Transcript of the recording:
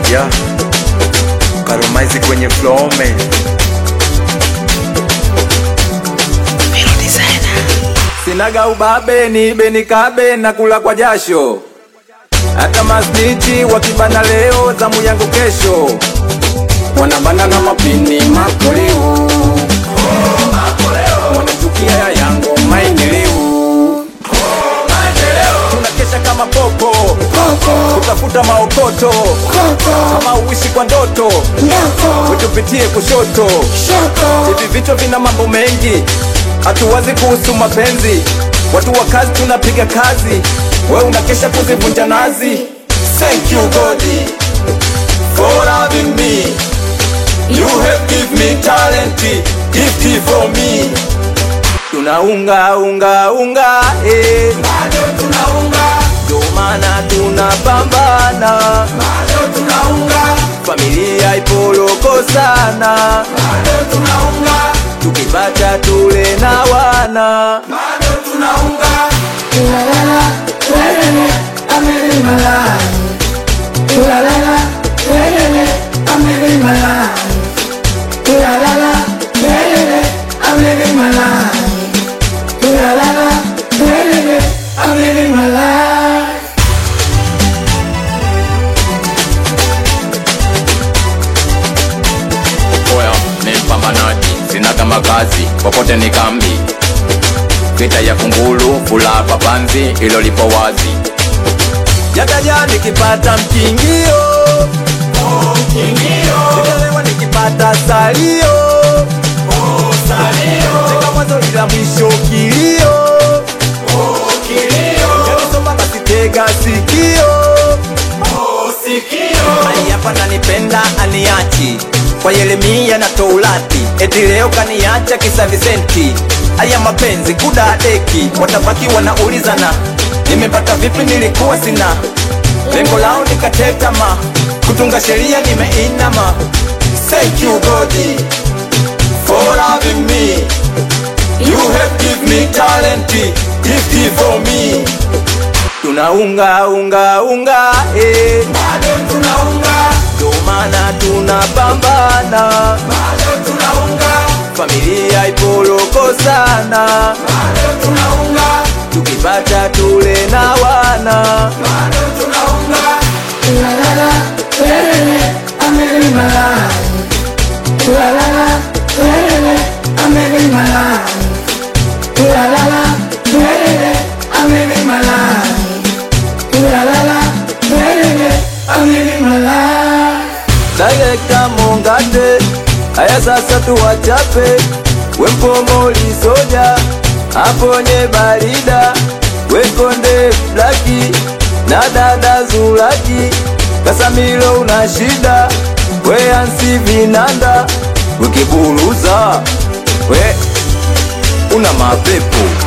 yeah. Karomaizi kwenye flome sinaga ubabe ni beni kabe na kula kwa jasho hata masniti wakibana leo zamu yangu kesho wanabana na mapini makoleo wanachukia ya yangu maendeleo tunakesha kama popo kutafuta maokoto kama uishi kwa ndoto utupitie kushoto hivi vichwa vina mambo mengi hatuwazi kuhusu mapenzi watu wa kazi tunapiga kazi we unakesha kuzivunja nazi thank you god for loving me you have give me talent gift for me tunaunga unga unga eh. bado tunaunga ndio maana tunapambana bado tunaunga familia ipoloko sana bado tunaunga tukipata tule na wana bado tunaunga Oya, ni mpambanaji, sina kama kazi, popote ni kambi. Vita ya kunguru, fula papanzi, ilo lipo wazi. yataja nikipata mkingio nikelewa nikipata salio teka mwanzo ila mwisho kilio yanisoma basi tega sikio Ai, hapa nanipenda aniachi kwa Yeremia na Tourati, eti leo kaniacha kisa Visenti. Aya mapenzi kudadeki, watabaki wanaulizana, nimepata vipi? Nilikuwa sina lengo lao, nikatetama kutunga sheria, nimeinama. Thank you God for loving me, you have give me talent, gift for me tunaunga unga unga eh. bado tunaunga ndio maana tunapambana bado tunaunga familia ipoloko sana bado tunaunga tukipata tule na wana bado tunaunga Director Mongate, haya sasa tuwachape, wempomoli soja, aponye barida, wekonde blaki na dada Zulaki, Kasamilo una shida, we ansi vinanda, ukiburuza we una mapepo